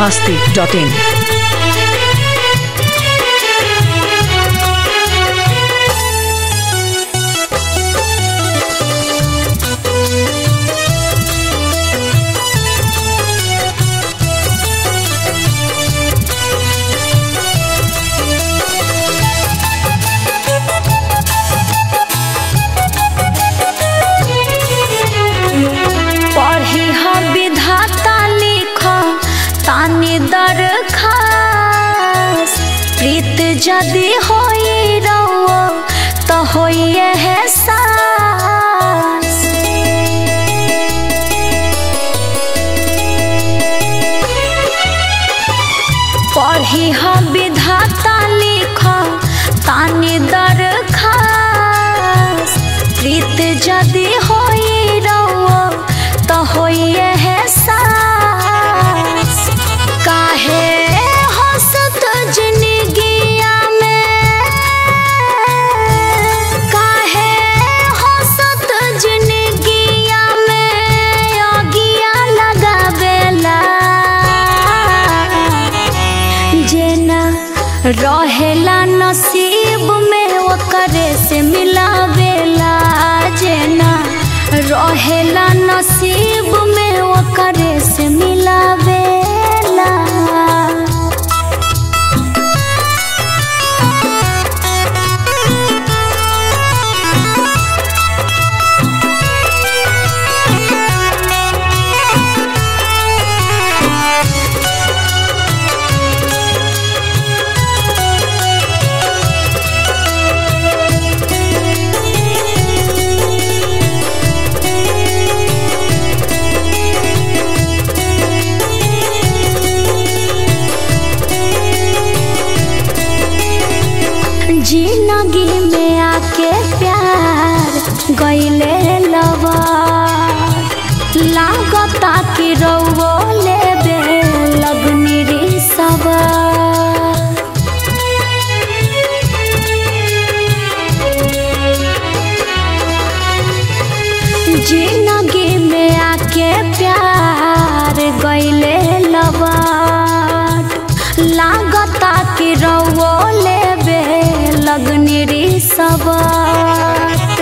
masti.in. पढ़ी ह विधाता लिख तानी दरखास प्रीत जदि होई रहो तो होई एहसास पढ़ी ह विधाता लिख तानी दरखास प्रीत जदि होई रहो तो होई एहसास काहे हंसत जिंदगिया में काहे हंसत जिंदगिया में अगिया लगावेला जेना रहेला नसीब में ओकरे से मिलावेला जेना रहेला नसीब में ओकरे से मिलावेला जिंदगी में आके प्यार गईले लवा लागता कि रउओ लेबे लगनी रे सवा जिंदगी में आके प्यार गईले लवा लागता कि रउओ लेबे लगनी रे सवार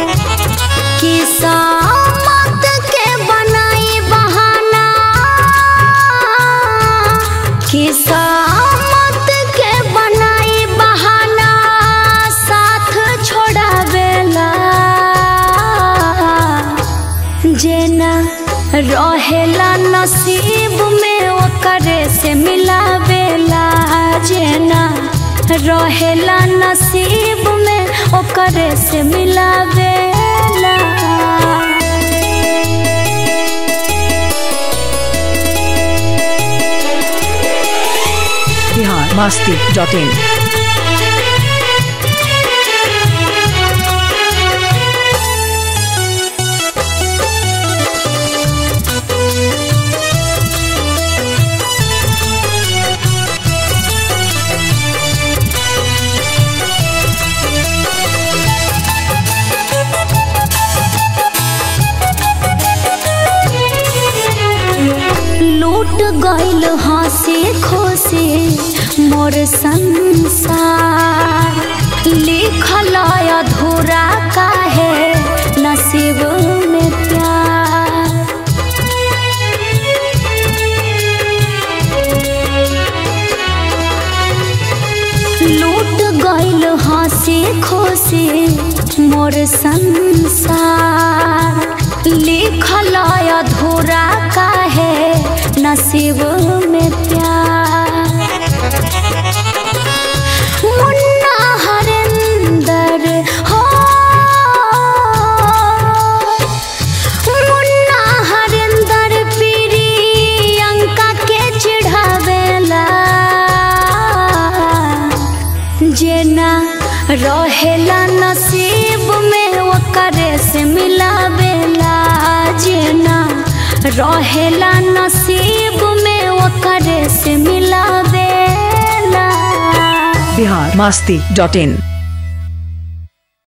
किस्मत के बनाई बहाना किस्मत के बनाई बहाना साथ छोड़ावेला जेना रहेला नसीब में ओकरे से मिलावेला जेना रहेला नसीब में ओकरे से मिलावेला Bihar masti.in. लूट गइल हंसी खुशी मोर संसार लिखल अधूरा काहे नसीब में प्यार लूट गइल हंसी खुशी मोर संसार लिखल अधूरा काहे नसीब में प्यार मुन्ना हरिंदर हो मुन्ना हरिंदर प्रियंका के चिढ़ावेला जेना रहेला नसीब में ओकरे से मिलावेला जेना रहेला नसीब में ओकरे से मिलावेला Bihar masti.in.